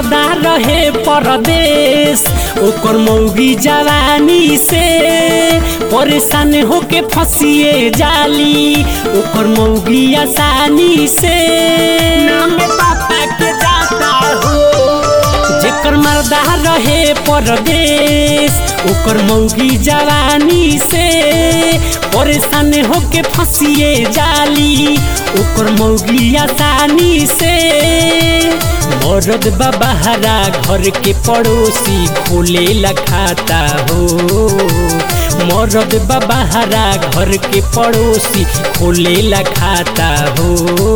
मर्दा रहे परदेश ओकर मौगी जवानी से परेशान होके फंसिए जाली ओकर मौगी आसानी से नाम पापा के जाता हो जेकर मर्दा रहे परदेश ओकर मौगी जवानी से परेशान होके फंसिए जाली ओकर मौगी आसानी से मरद बबहरा घर के पड़ोसी खोले लखाता हो मरद बबहरा घर के पड़ोसी खोले लखाता हो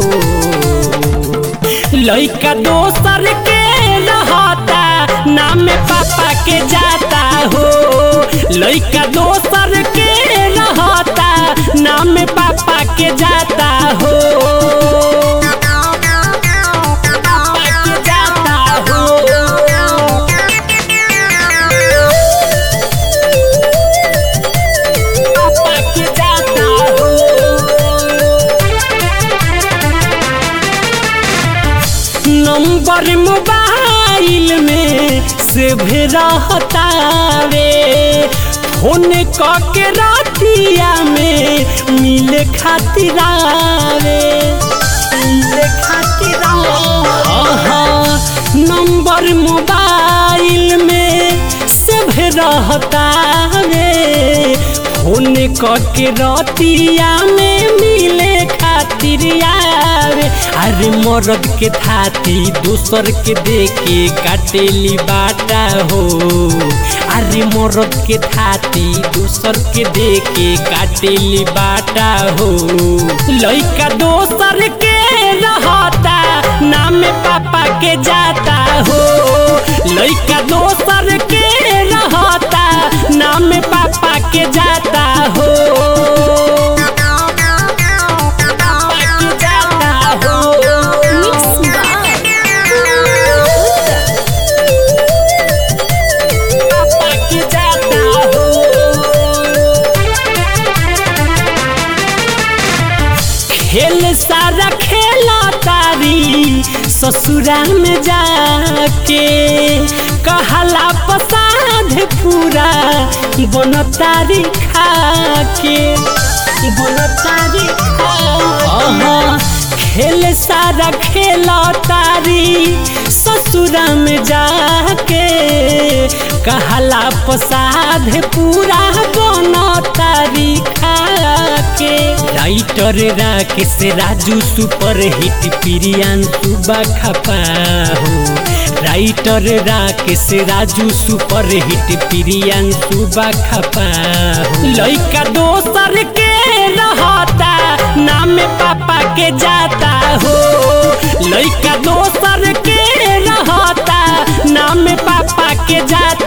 लइका दोसर के रहता नाम पापा के जाता हो लइका दोसर के रहता नाम पापा के जाता हो पापा के जाता हो पापा के जाता हो नंबर मोबाइल में से रहता रे फोन के रातिया में मिले खातिर आवे मिले खातिर आवे नंबर मोबाइल में से रहता रे फोन के रातिया में मिले खातिर आवे अरे मरद के थाती दूसर के देके काटेली बाटा हो अरे मरद के थाती दूसर के देके काटेली बाटा हो लइका दोसर के रहता नाम पापा के जाता हो लइका दोसर के रहता नाम पापा के जाता हो पापा के जाता हो पापा के जाता हो खेल सारा खेला तारी ससुरा में जाके कहला पसाध पूरा बन तारी खाके बन तारी खा खेल सारा खेला तारी ससुरा में जाके कहला पसाध पूरा बन तारी खाके writer Rakesh Raju super hit प्रियान सुबा खपा हो writer Rakesh Raju super hit प्रियान सुबा खपा हो लइका दोसर के रहता नाम पापा के जाता हो लइका दोसर के रहता नाम पापा के जाता